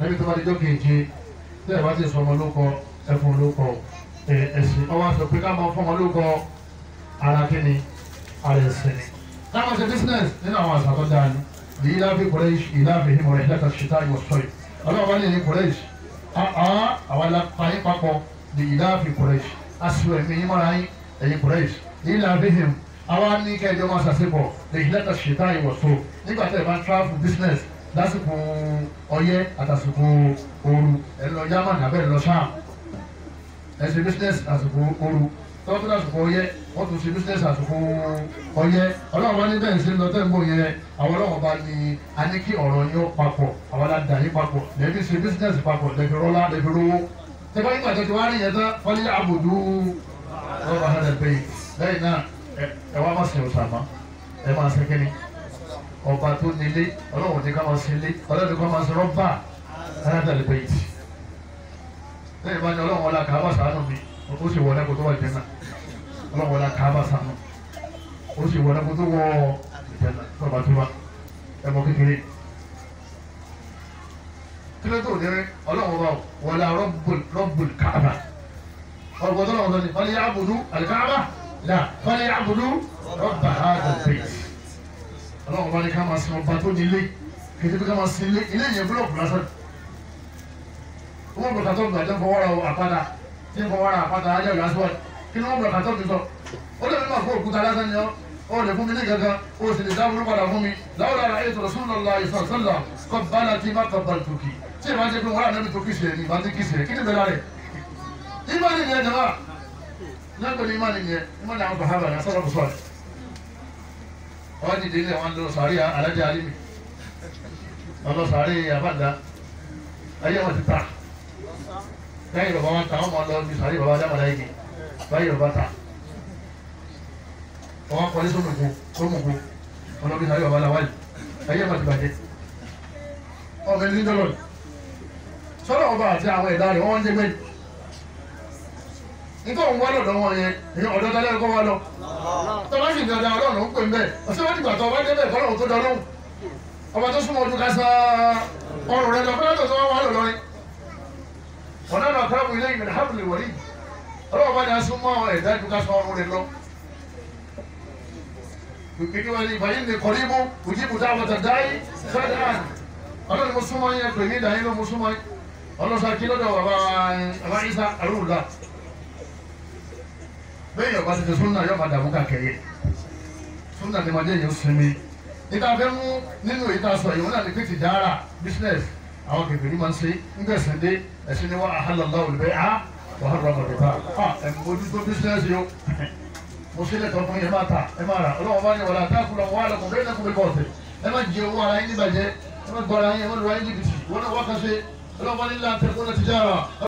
ẹbí tó bá di jókè jẹ tẹ́ ẹ bá ti sọ ọmọ lóko ẹfun lóko ẹ̀sìn ọwọ́ sọ pé ká máa fún ọmọ lóko ara kíni ara ẹ̀sìn ni. káwọn ṣe business nínú àwọn àṣà tó dáa ni lèyí láfi kùrẹ́ṣì ìlàfi hìmọ̀ rẹ̀ lẹ́ka ṣìtá ìwọ̀ sọ́yì ọlọ́run bá ní ní kùrẹ́ṣì àwọn alápáyín papọ̀ lèyí láfi kùrẹ́ṣì aṣọ ẹ̀mí yín mọ́ra yín ẹ̀yìn kùrẹ́ṣì ìlàfi hìm àwa ní kẹjọ máa ṣàṣepọ̀ lèyí lẹ́ka ṣìtá ìwọ̀ sọ́ nígbà tẹ́ ẹ bá ń travel business lásìkò ọyẹ́ àtàsìkò ooru ẹ lọ Germany abẹ́ ẹ lọ sáà ẹ ṣe business àsìkò ooru tọ́wọ́ tó lásìkò ọyẹ́ wọ́n tún ṣe business àsìkò ọyẹ́ ọlọ́run bá ní bẹ́ẹ̀ ṣe ń lọ tẹ́ ń bọ̀ yẹn àwọn ọlọ́run bá ní a ní kí ọ̀rọ̀ yín ó papọ̀ àwọn aládàá yín papọ̀ lẹ́bí ṣe business papọ̀ lẹ́bí rọ́lá lẹ́bí rówó tẹ́fọ́ yín gbàtẹ́ tí wàá rí yẹn tán wọ́n ní àbùdú rọ́bà hàn ẹ̀ bẹ́ẹ̀ lẹ́yìn náà ẹ wá má sìn ọ̀sàmá ẹ máa ṣe kíni ọba tó nílé ọlọ́run ní ká máa ṣe ilé ọlọ́run ká máa ṣe rọ́bà aládàá bẹ́ẹ̀ lẹ́yìn bá ní ọlọ́run ọlá kàá bá sàánù mi ó sì wọlé kó tó wà jẹ́nà ọlọ́wọ́ la kàá bá sànù ó sì wọlé kó tó wọ jẹ́nà tọ́ba tó wà ẹ̀mọ́ kékeré kílẹ̀ tó ní ọlọ́wọ́ bá wọlé rọ́bùl káàbà ọ̀gbọ́n tó lọ́wọ́ tó ní wọlé yàbùdú àlìkáàbà là wọlé yàbùdú rọ́bà àdàbẹ̀ ọlọ́wọ́ bá ní ká máa sin ọba tó ní ilé kété bí ká máa sin ilé ilé yẹn búlọ̀kù lásán wọ́n bọ̀ kàtọ́ gbàdé fọwọ́rọ̀ àpáta tí ń fọwọ́ra àpáta ajá ìlú aṣọ kí ni wọ́n bọ̀ kàtọ́ mi sọ ó lè mímọ̀ fún òkúta lásán ni ọ́ ó lè fún mi ní gangan ó sì lè dábòrò padà fún mi láwọn ará ayé tọ̀rọ̀ sún lọ́la ìfọ̀sọ́lá kọ́ bala tí má kọ́ bá tòkì tí ìbá jẹ́ pé wọ́n rà níbi tó kìsì ẹ̀ ní ìbá ti kìsì ẹ̀ kí ni bẹ̀rẹ̀ rẹ̀ ìmánì ni ẹ̀ jẹ̀má nígbà ní ìmánì ni ẹ̀ ìmánì àwọn bàhábà ní asọ́rọ̀ bùsọ̀ wọ́n dìde ilé wọn lọ sàárì alájà alimi wọn lọ sàárì àbàdà ayé wọn ti ta lẹ́yìn bàbá wọn ta wọn máa lọ bí sàárì bàbá dámàdá yìí báyìí bàbá ta wọn kọ́lé sómùkú sómùkú wọn lọ bí sàárì bàbá làwálì ayé wọn ti bàjẹ́ ọmọ ẹni dọ́lọ̀ sọ́dọ̀ ọba àti àwọn ẹ̀dá rẹ̀ wọ́n ń jẹ́ gbẹ́ni nítorí òun wá lọ́dọ̀ wọn yẹn èèyàn ọ̀dọ́ dalẹ́ ẹ̀kọ́ wa lọ tọ́lá sì dada ọlọ́run ń pè ń bẹ́ẹ̀ ọ̀sẹ̀ wọ́n ti gbà tọ́ ọba débẹ̀ kọ́lọ́run tó dọ́lọ́hùn ọba tó súnmọ́ ojú kásá ọrùn rẹ̀ lọ fẹ́rẹ́ tó sọ wọn wà lọ́rin ọ̀nà náà kọ́ra mu ilé ìgbìmọ̀ hábìlì wọ̀lí ọlọ́wọ́ bá ní asúnmọ́ ẹ̀dá ju kásá ọrùn rẹ̀ lọ. kìkì wọn ni ìfàyín ní kọ́líbù òjìbù dáwọ̀ tẹ̀ dáì sẹ́dáàn ọlọ́run mo súnmọ́ yẹn pè ní ìdáyín ló mo súnmọ́ yẹn ọlọ́sà kí lọ́dọ̀ bàbá bàbá Isa arúgbó bẹ́ẹ̀ yọ̀bá ti fi súnà yọ̀ máa dààmú kàkẹ́yẹ súnà ni màdé yẹn sinmi níta fẹ́ mú nínú ìta sọ yìí wọn náà ní pé ti dára business àwọn kẹfìrí máa ń ṣe ń gbẹ̀sẹ̀ dé ẹ̀sìn ni wọ́n àhàlọ́lá olùbẹ́ á wà á rọrùn rẹ̀ bá a ẹ̀ mójútó business yìí o mo ṣe lẹ́tọ̀ fún yẹn máa ta ẹ máa rà ọlọ́wọ́ bá ní wọlé àtàkùn lọ wọ́n á lọ́kùn bẹ́ẹ̀ lẹ́kùn bẹ́ẹ̀ kọ́ọ̀tẹ̀ ẹ má jẹ owó ara yín níbàjẹ́ ẹ má gbọ́ ara yín ẹ má lọ ara yín jìbìtì wọ́n náà wá kan ṣe ọlọ́wọ́ bá ní láǹtẹ̀ kó náà ti jára.